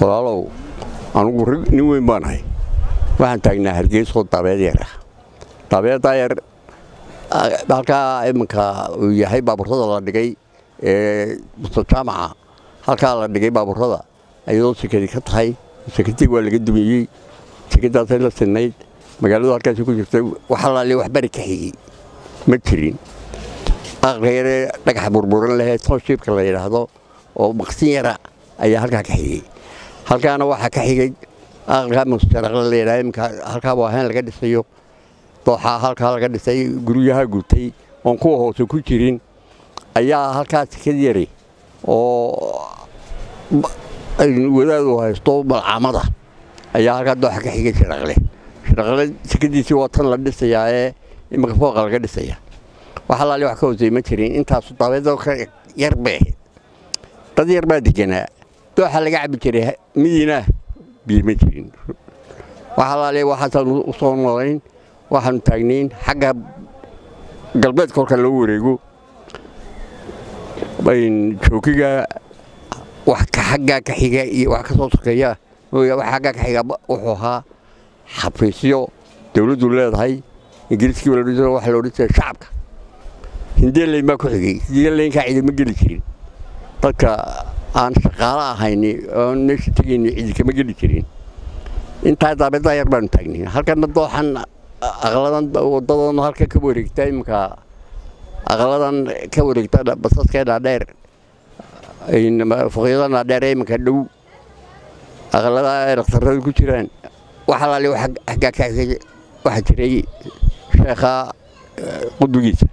walaalow anugu rag nin weyn baan ahay waxaan taagnaa hargeysoo dabeed yar ah dabeeddaa yar halkaa iminka uu yahay baaburrada la dhigay ee mustajaamaca halkaa la dhigay baaburrada ayadoo sekadi ka tahay sekadii waa laga dumiyey sekadaasay la sinnayd magaaladu halkaasi ku jirtay wax alaali wax bari ka xigey ma jirin aqalka yaree dhagaxa burburan lehee toonshiibka la yidhaahdo oo maqsin yara ayaa halkaa ka xigey halkaana waxaa ka xigay aqalkaa mustaraqla la yidhahdo iminka halkaa waahayn laga dhisayo dooxaa halkaa laga dhisay guryaha gutay oon kuwa hoose ku jirin ayaa halkaa sekad yari oo wadaadu haysto malcamada ayaa halkaa dooxa ka xigay shiraqle shiraqle sekadiisii waa tan la dhisayaa ee iminka fooqa laga dhisaya wax alaali wax ka hoosey ma jirin intaasu dabeedoo ka yar bay ahayd dad yar baa deganaa dooxa laga cabi jiray midiina biyo ma jirin wax alaali waxaasaanu u soo noolayn waxaanu taagnayn xagga galbeedka kolka loo wareego joogiga wax xaggaa ka xiga iyo wax ka soo sokeeya wax xaggaa ka xiga wuxuu ahaa xafiisyo dawladdu leedahay ingiriiskii waxa la odhan jiray shacabka hindeelayn baa ku xigay hindeelaynkaa cidi ma geli jirin dadka aan shaqaalo ahayni oon meesha tegayni cidi kama geli jirin intaa daabeeddaa yar baanu taagnay halkana dooxan aqladan wadadan halka ka wareegta iminka aqladan ka wareegta basaskee dhaadheer fuqyada dhaadheer ee iminka dhow aqlada dhakhtarrada ku jiraan wax alaali xaggaa ka waxaa jiray sheekha qudugiisa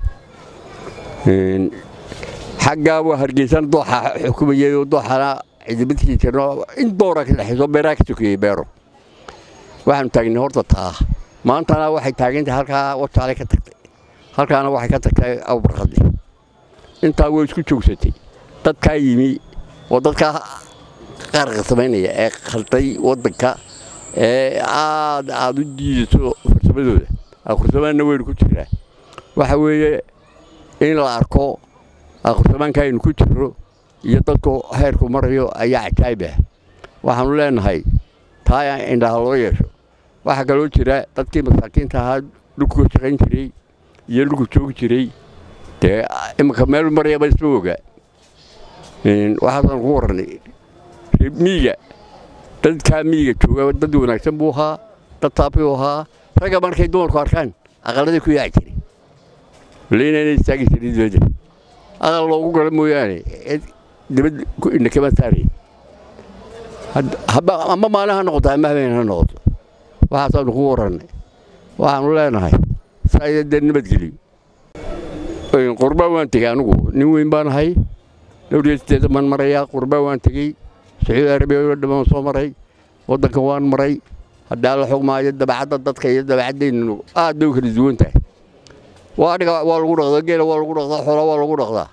xaggaa waa hargeysan dooxa xukumayay oo dooxana cidibadkii jirno in doora ka dhexayso beeraha ka sokeeyey beero waxaanu taagnay horta taa maantana waxay taagantahay halkaa wajaale ka tagtay halkaana waxay ka tagtay abubarqadle intaa way isku joogsatay dadkaa yimi oo dadkaa qaarqa samaynaya ee khalday waddanka ee aad aad u diidayso farsamadooda akhursabaanna weynu ku jiraa waxa weeye in la arko akhursabaanka aynu ku jirro iyo dadku heerku marayo ayaa cajaayib ah waxaanu leenahay taa indhaha loo yeesho waxaa kaloo jira dadkii masaakiinta ahaa dhulku shaqayn jiray iyo dhulku joogi jiray dee iminka meel marayaba isma ogaa waxaasaan ku warranay miiga dadkaa miiga jooga dad wanaagsan buu ahaa dad taabuu ahaa ragga markay dumarku arkaan aqaladii ku yaaci jiray leynana istaagi jiray dibadda aqal loogu gala mooyaane dibad indha kama saaraya ama maalin ha noqoto ama habeen ha noqoto waxaasaanu ku warrannay waxaanu leenahay saaya dee nabadgeliyo qurbaa waan tegey anugu nin weyn baan ahay dhowriyo siddeedan baan marayaa qurbaa waan tegey sacuudi arabiya oo dhammaan soo maray waddanka waan maray haddaa la xugmaayo dabacadda dadka iyo dabacaddaynu aad bay u kala duwan tahay waadhiga waa lagu dhaqdaa geela waa lagu dhaqdaa xoola waa lagu dhaqdaa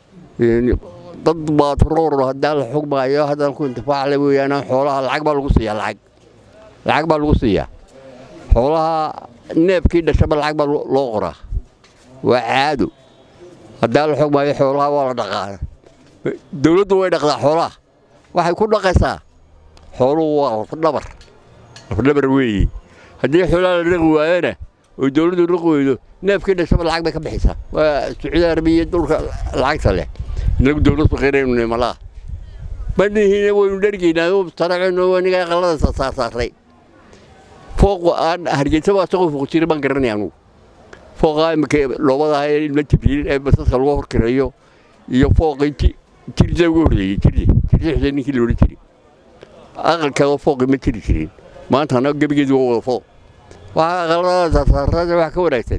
dad baatroor haddaa la xugmaayo haddaan ku intifaacle weeyaan xoolaha lacag baa lagu siiyaa lacag lacag baa lagu siiyaa xoolaha neefkii dhashaba lacag baa loo qoraa waa caado haddaa la xugmaayo xoolaha waa la dhaqaa dawladdu way dhaqdaa xoolaha waxay ku dhaqaysaa xooluhu waa lafdhabar lafdhabar weeye haddii xoolaha la dhaqi waayana oo dawladdu dhaqi weydo neefkii dhashaba lacag bay ka bixisaa waa sacuudi arabiya dhulka lacagta leh inagu dawlad faqiiraynu nimalaa manihiina waynu dhergaynaa saracayno aniga aqalada saarsaarray fooq aan hargeysaba asagoo fooq jira baan garanay anugu fooqaa imika loobadaha ee ilma jibriil ee basaska lagu horkareeyo iyo fooqii jirda ugu horreeyey jirde jirde xuseen ninkii la odhan jiray aqalkeeda fooqi ma jiri jirin maantana gebigeedu waa wada fooq waxaa aqalada saarsaarrada wax ka wanaagsan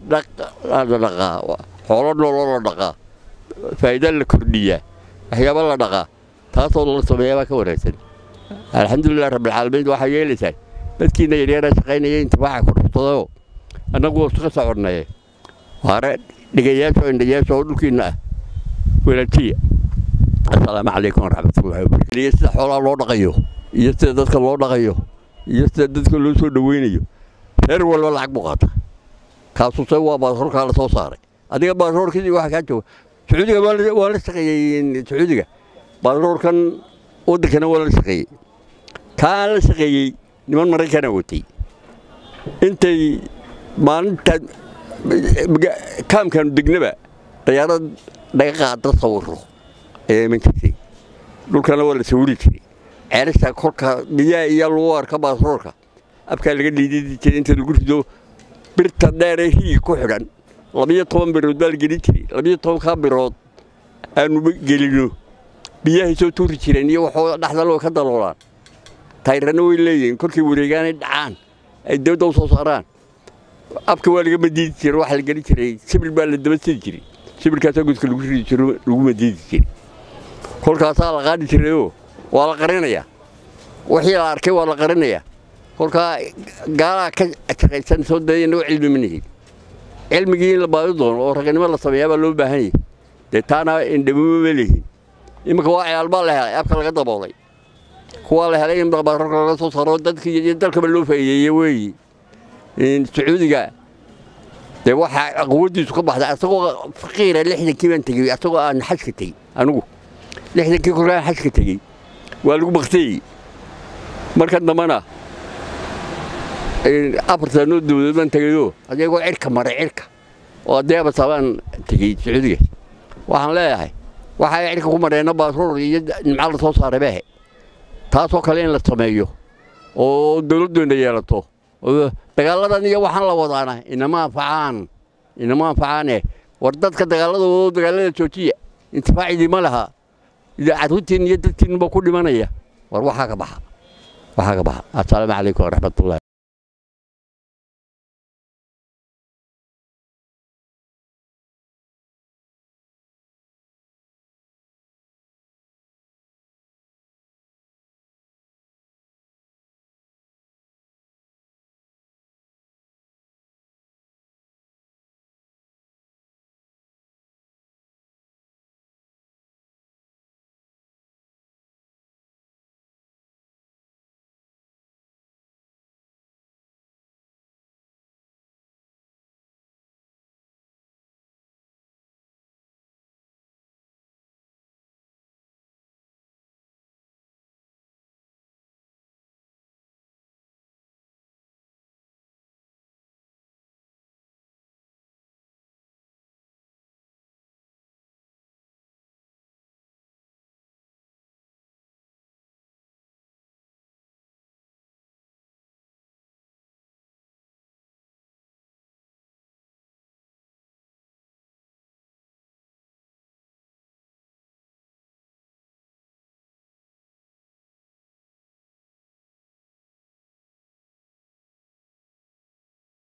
dhaqaa xoolo nooloo la dhaqaa faa'iida la kordhiyaa waxyaaba la dhaqaa taasoo la sameeyaa baa ka wanaagsan alxamdulilah rabbilcaalamiin waxaa yeelaysaan dadkiina yaryara shaqaynaya intifaaca ku dhuftadayoo annagu waa iska soconnaye waare dhigayaasha oo indhayaasha oo dhulkiinna ah walaajiya assalaamu calaykum waraxmatullahi wabarakatu iyo sida xoolaha loo dhaqayo iyo sida dadka loo dhaqayo iyo sida dadka loo soo dhaweynayo reer walba lacag buu qaata kaasuse waa baasaroorkaa la soo saaray adiga baasaroorkii waxa kaa jooga sacuudiga waa la shaqeeyey sacuudiga baasaroorkan waddankana waa la shaqeeyey kaan la shaqeeyey niman maraykana watay intay maalinta kaamkaanu degnaba dayaarad naga qaada sawiro ayaa iman jirtay dhulkana waa la sawiri jiray ceelasha kolka biyaha iyo lagu arka baasroorka afkaa laga dhiididi jiray inta lagu rido birta dheeree riigi ku xidhan labiyo toban birood baa la gelin jiray labiyo tobankaa birood aanu gelino biyahay soo tuuri jireen iyo waxoo dhexdaloo ka daloolaan tayrana way leeyihiin kolkay wareegaanay dhacaan ay dabadda u soo saaraan afka waa laga madiidi jiray waxaa la gelin jiray sibir baa la daba sidi jiray sibirkaasaa godka lagu ridi jiro lagu madiidi jiray kolkaasaa la qaadi jirayoo waa la qarinayaa wixii la arkay waa la qarinayaa kolkaa gaalaha ka shaqaysan soo daya inagoo cilmi manahin cilmigii in la baadi doono oo raganimo la sameeyaa baa loo baahan yahay dee taana indhamimo ma leeyihin iminka waa ciyaal baa la helay afka laga daboolay kuwaa la helay in baararka laga soo saaro dadkii iyo dalkaba loo faa'iideeye weeyi sacuudiga dee waxaa quwaddiisu ka baxday asagoo faqiira lixdankii baan tegey asagoo aan xajka tegey anigu lixdankii kolkaan xajka tegey waa lagu baktiyey markan dambana afar sanoo dawladood baan tegayoo adeegoo cirka maray cirka oo adeebasa baan tegey sacuudiga waxaan leeyahay waxay cirka ku mareenna baasruur iyo nimca la soo saaray behe taasoo kale in la sameeyo oo dawladdoona yeelato dagaaladan iyo waxaan la wadaana inama anfacaan inama anfacaane war dadka dagaaladoodo dagaalada joojiya intifaacidii ma laha carruurtiin iyo dadkiinba ku dhimanaya war waxaa ka baxa waxaa ka baxa assalaamu calaykum waraxmatullahi